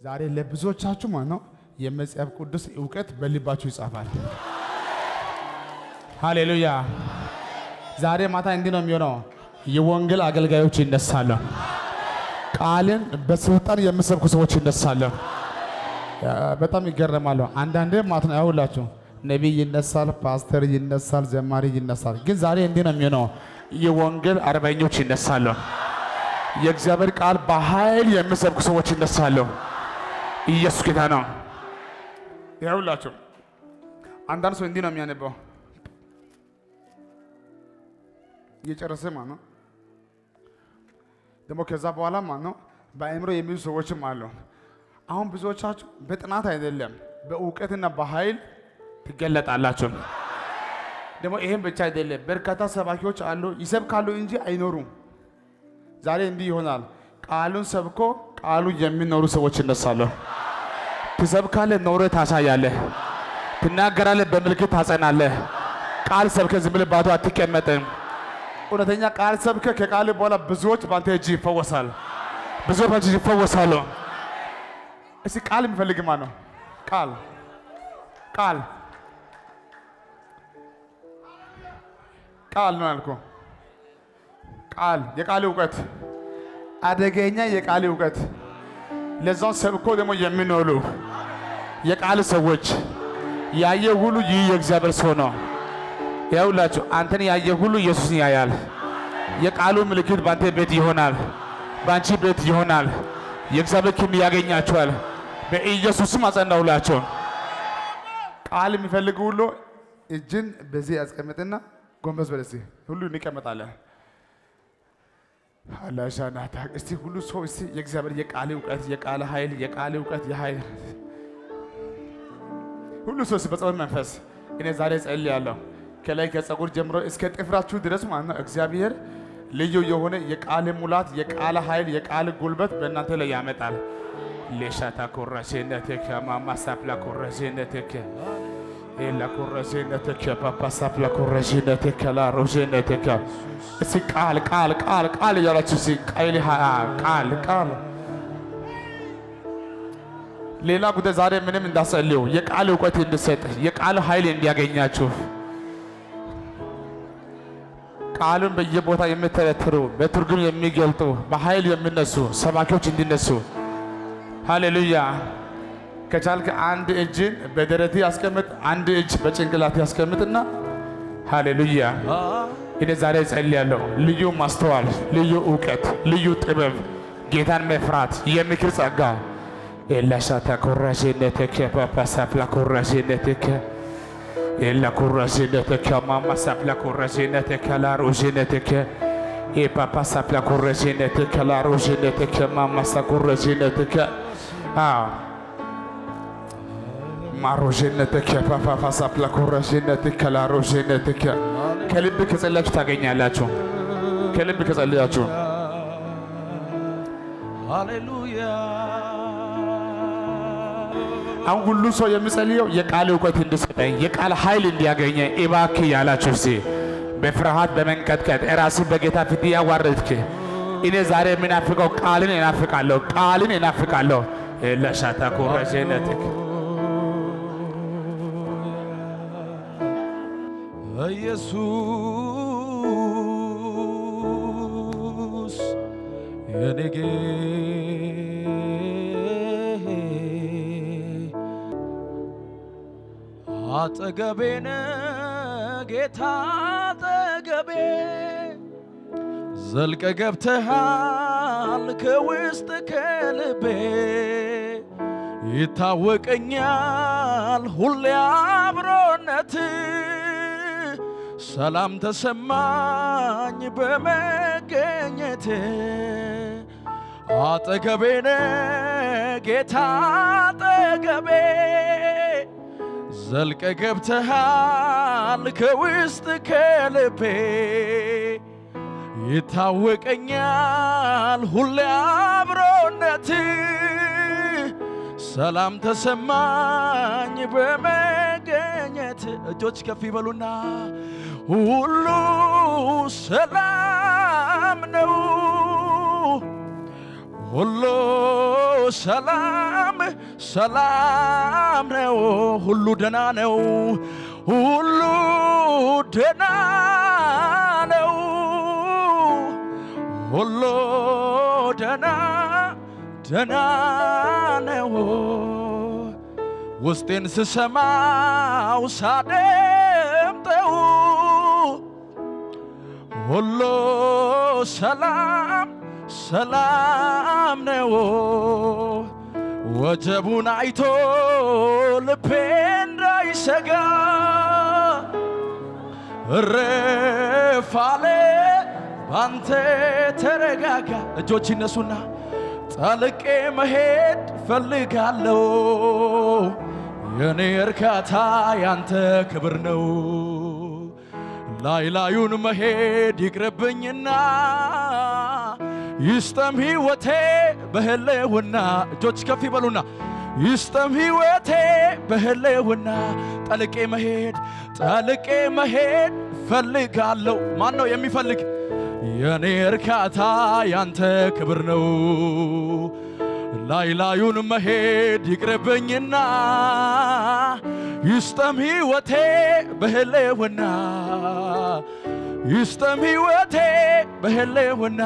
ዛሬ ለብዙዎቻችሁ ማለት ነው የመጽሐፍ ቅዱስ እውቀት በልባችሁ ይጻፋል። ሃሌሉያ። ዛሬ ማታ እንዲህ ነው የሚሆነው። የወንጌል አገልጋዮች ይነሳሉ። ቃልን በስልጣን የምሰብኩ ሰዎች ይነሳሉ። በጣም ይገረማሉ። አንዳንዴ ማለት ነው ያውላችሁ ነቢይ ይነሳል፣ ፓስተር ይነሳል፣ ዘማሪ ይነሳል። ግን ዛሬ እንዲህ ነው የሚሆነው። የወንጌል አርበኞች ይነሳሉ። የእግዚአብሔር ቃል በኃይል የሚሰብኩ ሰዎች ይነሳሉ። ኢየሱስ ጌታ ነው። ያውላችሁ አንዳንድ ሰው እንዲህ ነው የሚያነበው እየጨረሰ ማለት ነው። ደግሞ ከዛ በኋላ ማለት ነው በአእምሮ የሚይዙ ሰዎችም አሉ። አሁን ብዙዎቻችሁ በጥናት አይደለም በእውቀትና በኃይል ትገለጣላችሁ። ደግሞ ይሄም ብቻ አይደለም፣ በርካታ ሰባኪዎች አሉ ይሰብካሉ እንጂ አይኖሩም። ዛሬ እንዲህ ይሆናል። ቃሉን ሰብኮ ቃሉ የሚኖሩ ሰዎች ይነሳሉ። ትሰብካለህ፣ ኖረ ታሳያለህ። ትናገራለህ፣ በምልክት ታጸናለህ። ቃል ሰብከ ዝም ብለህ ባዶ አትቀመጥም። እውነተኛ ቃል ሰብከ ከቃል በኋላ ብዙዎች በአንተ እጅ ይፈወሳል። ብዙዎች በአንተ እጅ ይፈወሳሉ። እስቲ ቃል የሚፈልግ ማን ነው? ቃል ቃል ቃል ነው ያልኩህ። ቃል የቃል እውቀት አደገኛ የቃል እውቀት ለዛውን ሰብኮ ደግሞ የሚኖሩ የቃል ሰዎች ያየ ሁሉ ይህ የእግዚአብሔር ሰው ነው። ያውላችሁ አንተን ያየ ሁሉ ኢየሱስን ያያል። የቃሉ ምልክት በአንተ ቤት ይሆናል፣ በአንቺ ቤት ይሆናል። የእግዚአብሔር ክንድ ያገኛችኋል። በኢየሱስም አጸናውላቸው። ቃል የሚፈልግ ሁሉ እጅን በዚህ ያስቀምጥና ጎንበስ በል እስቲ። ሁሉ እንቀመጣለን። አላሻናታ እስቲ ሁሉ ሰው እስቲ የእግዚአብሔር የቃል እውቀት የቃል ኃይል የቃል እውቀት የኃይል ሁሉ ሰው እስቲ በጸሎት መንፈስ እኔ ዛሬ ጸልያለሁ ከላይ ከጸጉር ጀምሮ እስከ ጥፍራችሁ ድረስ ማለት ነው። እግዚአብሔር ልዩ የሆነ የቃል ሙላት የቃል ኃይል የቃል ጉልበት በእናንተ ላይ ያመጣል። ሌሻታ ኮራሴነትከ ማማሳፕላ ኮራሴነትከ ኤላ ኮራሴነትከ ፓፓሳፕላ ኮራሴነትከ ላሮሴነትከ እስቲ ቃል ቃል ቃል ቃል እያላችሁ እስቲ ቃል ቃል ቃል ሌላ ጉዳይ ዛሬ ምንም እንዳጸልዩ የቃል እውቀት እንድሰጥ የቃል ኃይል እንዲያገኛችሁ ቃሉን በየቦታ የሚተረትሩ በትርጉም የሚገልጡ በኃይል የሚነሱ ሰባኪዎች እንዲነሱ። ሃሌሉያ። ከቻልክ አንድ እጅን በደረቴ ያስቀምጥ፣ አንድ እጅ በጭንቅላት ያስቀምጥና ሃሌሉያ። እኔ ዛሬ ጸልያለሁ። ልዩ ማስተዋል፣ ልዩ እውቀት፣ ልዩ ጥበብ፣ ጌታን መፍራት፣ የምክር ጸጋ ኤላሻታ ኮራሽነትከ ፓፓሳፕላ ኮራሽነትከ ኤላ ኮራሽነትከ ማማሳፕላ ኮራሽነትከ ላሮሽነትከ ኤፓፓሳፕላ ኮራሽነትከ ላሮሽነትከ ማማሳ ኮራሽነትከ ማሮሽነትከ ፓፓሳፕላ ኮራሽነትከ ላሮሽነትከ ከልብ ከጸለያችሁ ታገኛላችሁ። ከልብ ከጸለያችሁ ሃሌሉያ አሁን ሁሉ ሰው የሚጸልየው የቃል እውቀት እንዲሰጠኝ የቃል ኃይል እንዲያገኘ እባክህ ያላችሁ ሲ በፍርሃት በመንቀጥቀጥ ራስን በጌታ ፊት ያዋረድክ እኔ ዛሬ የምናፍቀው ቃልን እናፍቃለሁ፣ ቃልን እናፍቃለሁ። ለሻታ ኮረጀነትክ ኢየሱስ የኔ አጠገቤነ ጌታ አጠገቤ ዘልቀ ገብተሃል ከውስጥ ከልቤ ይታወቀኛል ሁሌ አብሮነት ሰላም ተሰማኝ በመገኘት አጠገቤነ ጌታ አጠገቤ ዘልቀ ገብተሃል ከውስጥ ከልቤ ይታወቀኛል ሁሌ አብሮነት ሰላም ተሰማኝ በመገኘት እጆች ከፍ ይበሉና ሁሉ ሰላም ነው ሁሉ ሰላም ሰላም ነው፣ ሁሉ ደና ነው፣ ሁሉ ደና ነው፣ ሁሉ ደና ደና ነው። ውስጤን ስሰማው ሳደምጠው ሁሉ ሰላም ሰላም ነው። ወጀቡን አይቶ ልቤ እንዳይሰጋ እረፋለ ባንተ ተረጋጋ። እጆች ይነሱና ጠልቄ መሄድ ፈልጋለሁ። የኔ እርካታ ያንተ ክብር ነው። ላይ ላዩን መሄድ ይቅርብኝና ይስጠም ሕይወቴ በህልውና እጆች ከፍ ይበሉና ይስጠም ሕይወቴ በህልውና ጠልቄ መሄድ ጠልቄ መሄድ ፈልጋለሁ። ማን ነው የሚፈልግ? የኔ እርካታ ያንተ ክብር ነው። ላይ ላዩን መሄድ ይቅርብኝና ይስጠም ሕይወቴ በህልውና ይስጠም ሕይወቴ በህልውና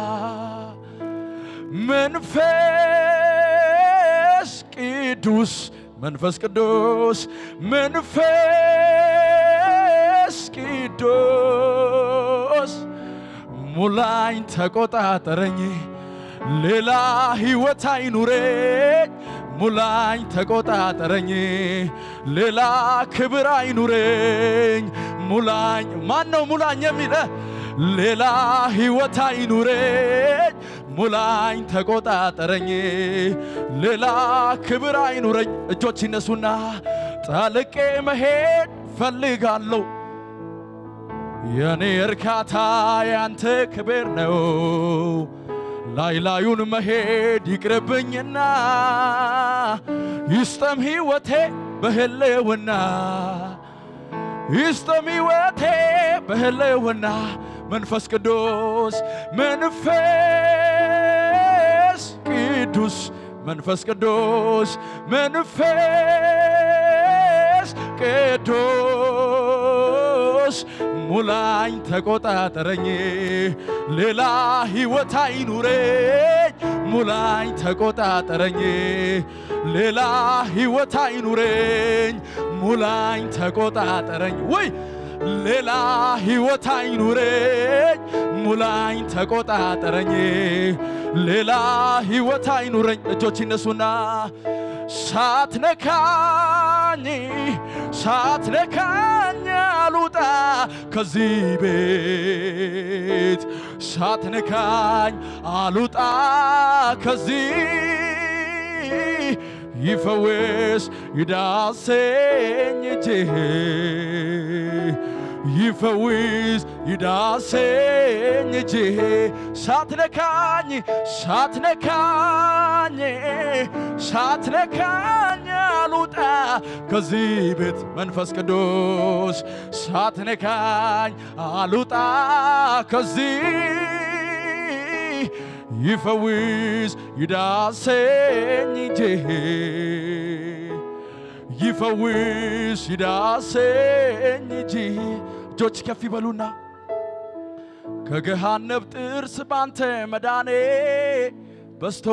መንፈስ ቅዱስ መንፈስ ቅዱስ መንፈስ ቅዱስ ሙላኝ ተቆጣጠረኝ ሌላ ሕይወት አይኑረኝ ሙላኝ ተቆጣጠረኝ ሌላ ክብር አይኑረኝ ሙላኝ ማን ነው ሙላኝ የሚለ ሌላ ሕይወት አይኑረኝ ሙላኝ ተቆጣጠረኝ ሌላ ክብር አይኑረኝ እጆች ይነሱና ጠልቄ መሄድ ፈልጋለሁ የኔ እርካታ ያንተ ክብር ነው ላይ ላዩን መሄድ ይቅርብኝና ይስጠም ሕይወቴ በህልውና ይስጠም ሕይወቴ በህልውና መንፈስ ቅዱስ መንፈስ ቅዱስ መንፈስ ቅዱስ መንፈስ ቅዱስ ሙላኝ ተቆጣጠረኝ ሌላ ሕይወት አይኑረኝ ሙላኝ ተቆጣጠረኝ ሌላ ሕይወት አይኑረኝ ሙላኝ ተቆጣጠረኝ ወይ ሌላ ሕይወት አይኑረኝ ሙላኝ ተቆጣጠረኝ ሌላ ሕይወት አይኑረኝ እጆች ይነሱና ሳትነካኝ ሳትነካኝ አሉጣ ከዚህ ቤት ሳትነካኝ አሉጣ ከዚህ ይፈውስ ይዳሰኝ እጅህ ይፈውስ ይዳሰኝ እጅህ ሳትነካኝ ሳትነካኝ ሳትነካኝ አሉጣ ከዚህ ቤት መንፈስ ቅዱስ ሳትነካኝ አሉጣ ከዚህ ይፈውስ ይዳሰኝ እጅህ ይፈውስ ይዳሰኝ እጅህ እጆች ከፍ ይበሉና ከገሃነብ ጥርስ ባንተ መዳኔ በስቶ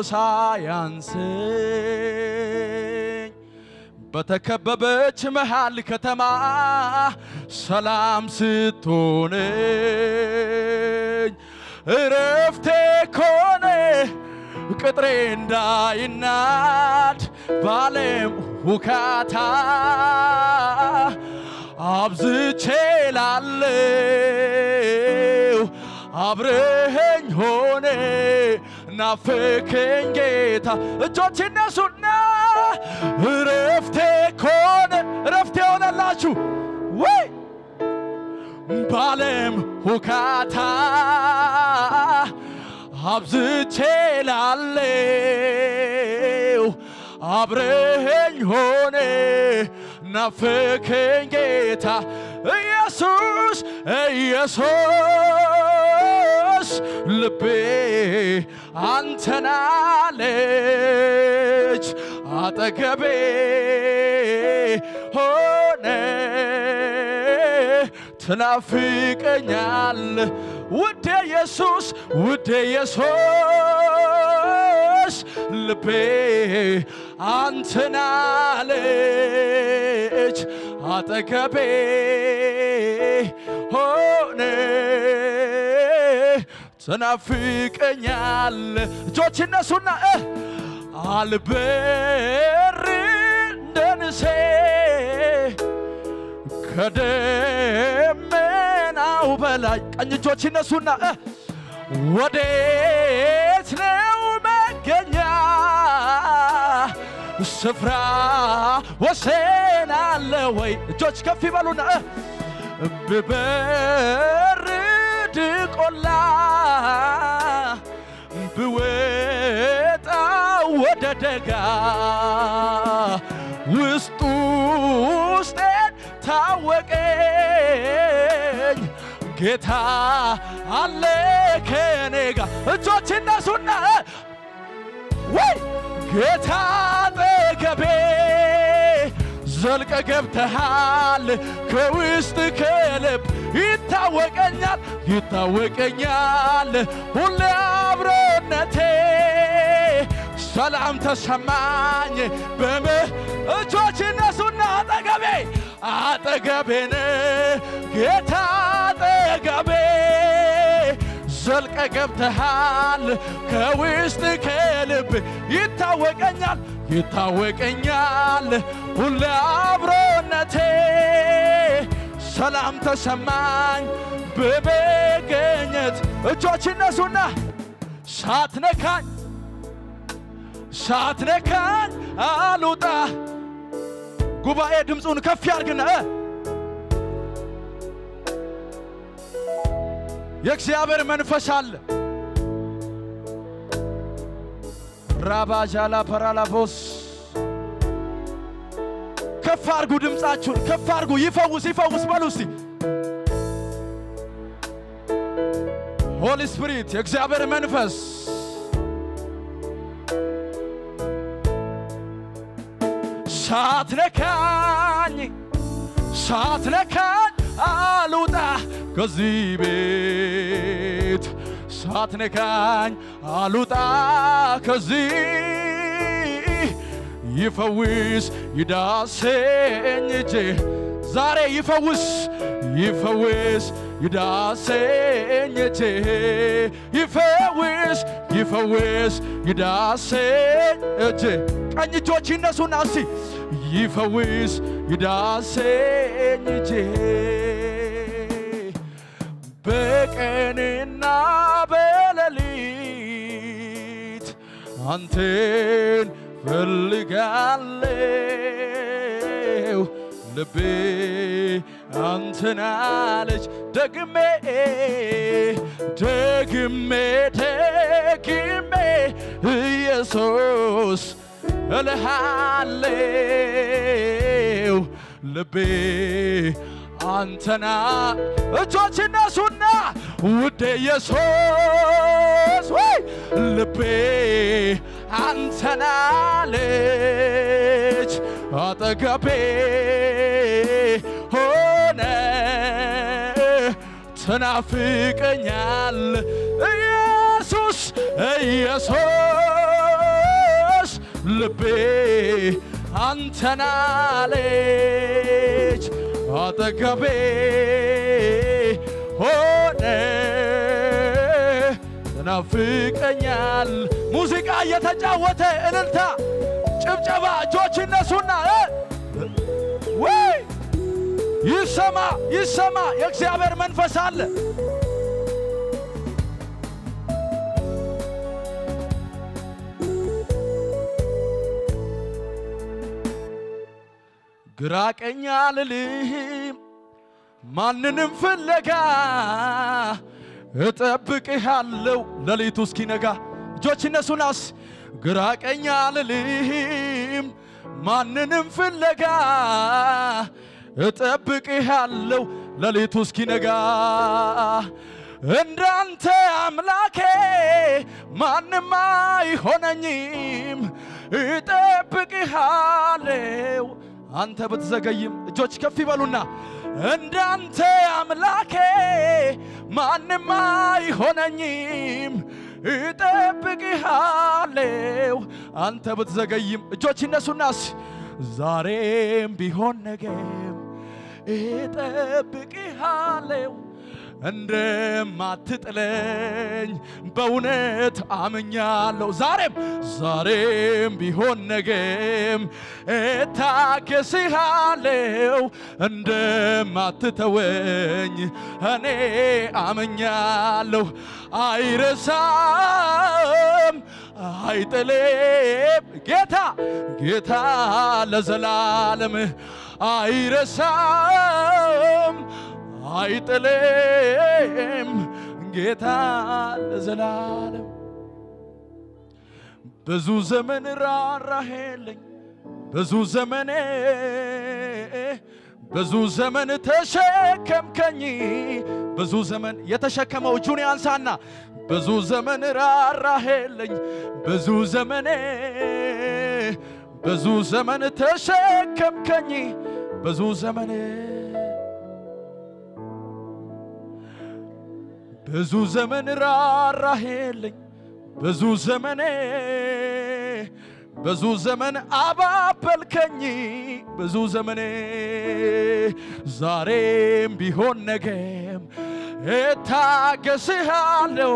ሳያንሰኝ በተከበበች መሃል ከተማ ሰላም ስትሆነኝ እረፍቴ ኮነ ቅጥሬ እንዳይናድ ባለም ሁካታ አብዝቼ ላለው አብረኸኝ ሆነ ናፍከኝ ጌታ እጆች እነሱና እረፍቴ ኮነ እረፍቴ ሆነላችሁ ወይ ባለም ሁካታ አብዝቼ ላለው አብረኸኝ ሆነ ናፍከኝ ጌታ ኢየሱስ ኢየሱስ ልቤ አንተናለች አጠገቤ ሆነ ትናፍቀኛል ውዴ ኢየሱስ ውዴ ኢየሱስ ልቤ አንተን አለች አጠገቤ ሆነ ትናፍቀኛል እጆች እነሱና እ አልበር እንደ ንሴ ከደመናው በላይ ቀኝ እጆች እነሱና እ ወዴት ነው መገኛ ስፍራ ወሰን አለ ወይ? እጆች ከፍ ይበሉና እ ብበርድ ቆላ ብወጣ ወደ ደጋ ውስጡ ውስጤን ታወቀኝ ጌታ አለ ከኔ ጋር እጆች እነሱና ወይ ጌታ አጠገቤ ዘልቀ ገብተሃል ከውስጥ ከልብ ይታወቀኛል ይታወቀኛል ሁሌ አብሮነቴ ሰላም ተሰማኝ በመ እጆች እነሱና አጠገቤ አጠገቤን ጌታ አጠገቤ ዘልቀ ገብተሃል ከውስጥ ከልብ ይታወቀኛል ይታወቀኛል ሁሌ አብሮነቴ ሰላም ተሰማኝ በመገኘት እጆች እነሱና ሳትነካኝ ሳትነካኝ አልውጣ ጉባኤ ድምፁን ከፍ ያርግና እ የእግዚአብሔር መንፈስ አለ። ራባዣላ ፐራላፎስ ከፍ አርጉ፣ ድምፃችሁን ከፍ አርጉ። ይፈውስ ይፈውስ በሉ እስቲ። ሆሊ ስፒሪት የእግዚአብሔር መንፈስ ሳትነካኝ ሳትነካኝ አልውጣ ከዚህ ቤት ሳትነካኝ አልውጣ ከዚህ ይፈውስ ይዳሰኝ እጄ ዛሬ ይፈውስ ይፈውስ ይዳሰኝ እጄ ይፈውስ ይፈውስ ይዳሰኝ እጄ ቀኝ እጆች ይነሱና እስቲ ይፈውስ ይዳሰኝ እጄ በቀንና በሌሊት አንተን ፈልጋለሁ ልቤ አንተን አለች ደግሜ ደግሜ ደግሜ ኢየሱስ እልሃለሁ ልቤ አንተና እጆች እነሱና ውዴ ኢየሱስ ወይ ልቤ አንተናለች አጠገቤ ሆነ ትናፍቀኛል ኢየሱስ ኢየሱስ ልቤ አንተናለች አጠገቤ ሆነ ትናፍቀኛል። ሙዚቃ እየተጫወተ እልልታ፣ ጭብጨባ፣ እጆች እነሱና እ ወይ ይሰማ ይሰማ፣ የእግዚአብሔር መንፈስ አለ። ግራ ቀኝ አልልም ማንንም ፍለጋ እጠብቅሃለሁ ሌሊቱ እስኪነጋ እጆች እነሱናስ ግራ ቀኝ አልልም ማንንም ፍለጋ እጠብቅሃለሁ ሌሊቱ እስኪነጋ እንዳንተ አምላኬ ማንም አይሆነኝም እጠብቅሃለው አንተ ብትዘገይም እጆች ከፍ ይበሉና እንዳንተ አምላኬ ማንም አይሆነኝም እጠብቅሃለው አንተ ብትዘገይም እጆች ይነሱናስ ዛሬም ቢሆን ነገም እጠብቅሃለው እንደማትጥለኝ በእውነት አምኛለሁ። ዛሬም ዛሬም ቢሆን ነገም እታገስሃለሁ እንደማትተወኝ እኔ አምኛለሁ። አይረሳም አይጥልም ጌታ ጌታ ለዘላለም አይረሳም አይጥልም ጌታ ለዘላለም ብዙ ዘመን ራራሄልኝ ብዙ ዘመኔ ብዙ ዘመን ተሸከምከኝ ብዙ ዘመን የተሸከመው እጁን ያንሳና ብዙ ዘመን ራራሄልኝ ብዙ ዘመኔ ብዙ ዘመን ተሸከምከኝ ብዙ ዘመኔ ብዙ ዘመን ራራሄልኝ ብዙ ዘመኔ ብዙ ዘመን አባበልከኝ ብዙ ዘመኔ ዛሬም ቢሆን ነገም እታገስሃለሁ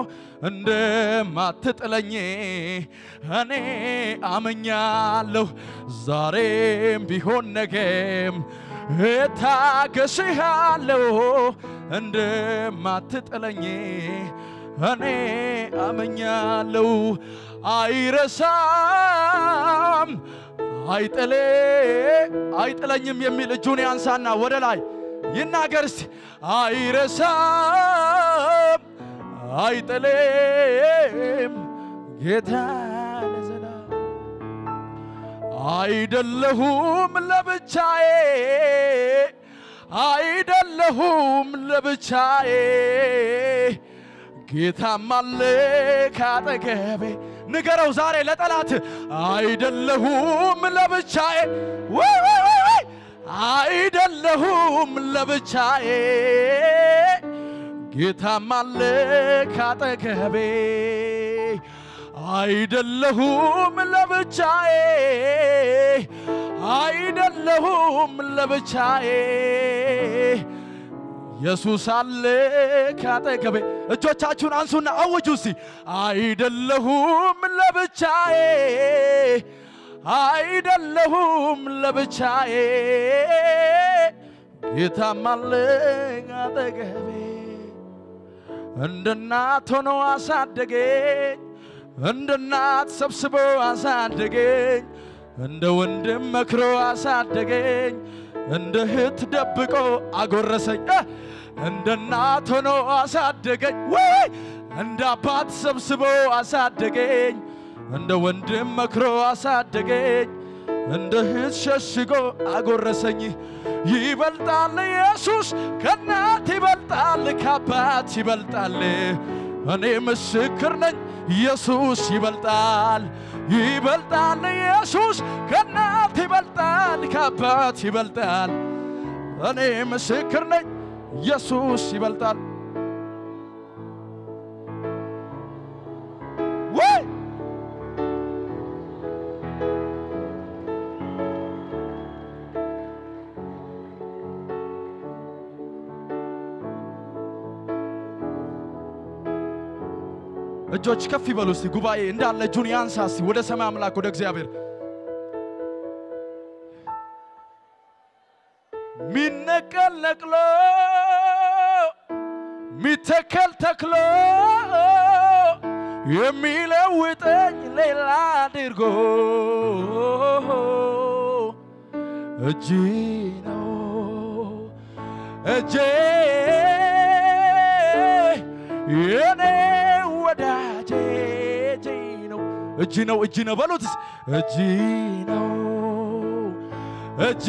እንደማትጥለኝ እኔ አመኛለሁ። ዛሬም ቢሆን ነገም እታገስሃለሁ እንደማትጥለኝ እኔ አመኛለሁ። አይረሳም አይጥሌ አይጥለኝም የሚል እጁን ያንሳና ወደ ላይ ይናገር እስቲ። አይረሳም አይጥሌም ጌታ ለዘላለም አይደለሁም ለብቻዬ አይደለሁም ለብቻዬ ጌታም አለ ካጠገቤ። ንገረው ዛሬ ለጠላት አይደለሁም ለብቻዬ ወይ ወይ ወይ ወይ አይደለሁም ለብቻዬ ጌታም አለ ካጠገቤ አይደለሁም ለብቻዬ አይደለሁም ለብቻዬ ኢየሱስ አለ ካጠገቤ። እጆቻችሁን አንሱና አውጁ እስቲ። አይደለሁም ለብቻዬ አይደለሁም ለብቻዬ ጌታም አለ አጠገቤ። እንደ እናት ሆኖ አሳደገኝ፣ እንደ እናት ሰብስቦ አሳደገኝ፣ እንደ ወንድም መክሮ አሳደገኝ፣ እንደ እህት ደብቆ አጎረሰኝ። እ እንደ እናት ሆኖ አሳደገኝ፣ ወይ እንደ አባት ሰብስቦ አሳደገኝ፣ እንደ ወንድም መክሮ አሳደገኝ፣ እንደ እህት ሸሽጎ አጎረሰኝ። ይበልጣል ኢየሱስ ከእናት ይበልጣል ከአባት ይበልጣል። እኔ ምስክር ነኝ ኢየሱስ ይበልጣል ይበልጣል ኢየሱስ ከእናት ይበልጣል ከአባት ይበልጣል። እኔ ምስክር ነኝ ኢየሱስ ይበልጣል። ወይ እጆች ከፍ ይበሉ እስቲ። ጉባኤ እንዳለ እጁን ያንሳ እስቲ ወደ ሰማይ አምላክ ወደ እግዚአብሔር ሚነቀል ነቅሎ ሚተከል ተክሎ የሚለውጠኝ ሌላ አድርጎ እጅ ነው እጄ የኔ ወዳጄ እጅ ነው እጅ ነው እጅ ነው በሉት እጅ ነው እጄ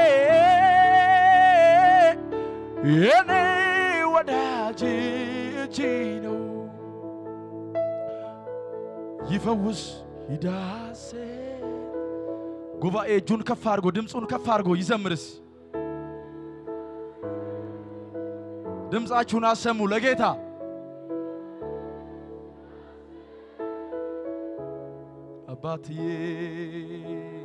የኔ ወዳጅ እጅ ነው ይፈውስ ይዳሴ ጉባኤ እጁን ከፍ አድርጎ ድምፁን ከፍ አድርጎ ይዘምርስ። ድምፃችሁን አሰሙ ለጌታ አባትዬ